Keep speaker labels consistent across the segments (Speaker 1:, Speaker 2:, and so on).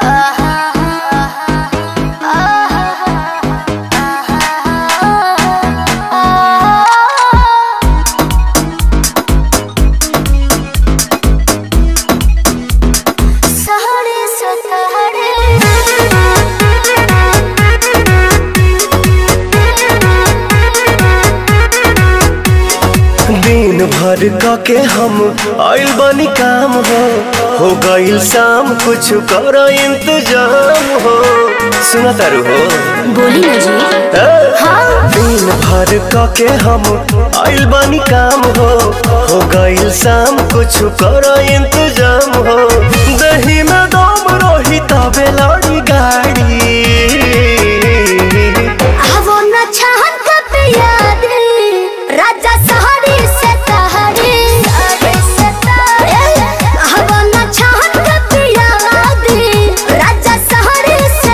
Speaker 1: दिन भर क के हम आइल बनी काम हो हो गइल शाम कुछ कर इंतजाम हो सुना तारू हो
Speaker 2: बोली ना जी
Speaker 1: ए? दिन भर क के हम आइल बनी काम हो हो गइल शाम कुछ कर इंतजाम हो दही में दम रही तबे लड़ी गाड़ी
Speaker 2: आवो न छहन कब याद राजा सहरी से तहरी आवो न छहन कब याद राजा सहरी से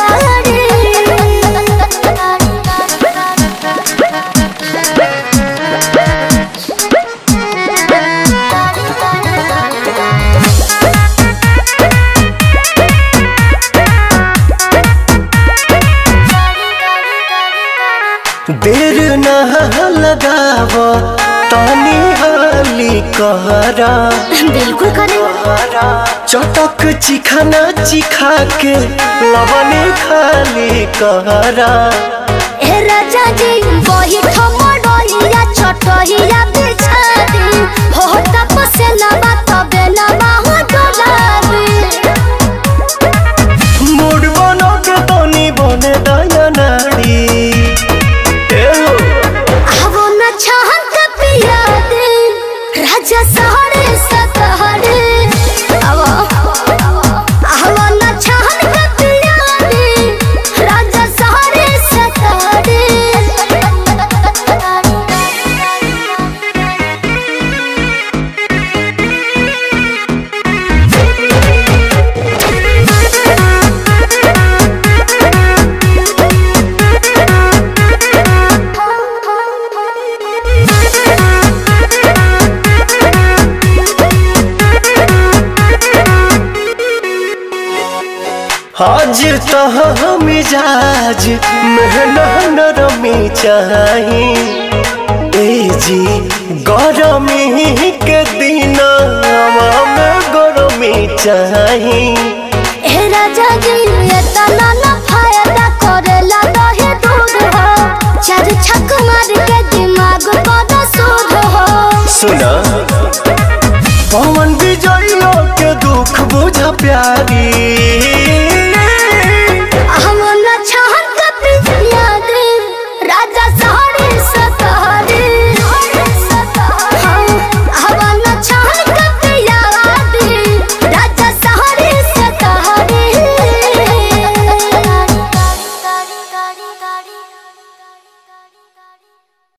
Speaker 1: देर न लगाव तानी हाली कहरा
Speaker 2: बिल्कुल करे
Speaker 1: चटक चिखाना चिखा के लवने खाली कहरा
Speaker 2: ए राजा जी वही ठमडोइया छोटहिया बिछा दी हो तपसे लबा तबे लबा हो डोलाबी
Speaker 1: मूड बनो के तनी बने दया नाड़ी ए हो
Speaker 2: आवो न छहन का पिया दे राजा सहरे सतहरे आवो आवो न छहन का पिया दे राजा सहरे सतहरे
Speaker 1: आज तह मिजाज मेहना नरमी चाही ए जी गरमी के दिन में गरमी चाही
Speaker 2: ए राजा जी ये तना न फायदा करेला दहे दूध हो चार छक मार के दिमाग बड़ा सूद हो
Speaker 1: सुना पवन विजय के दुख बुझ प्यारी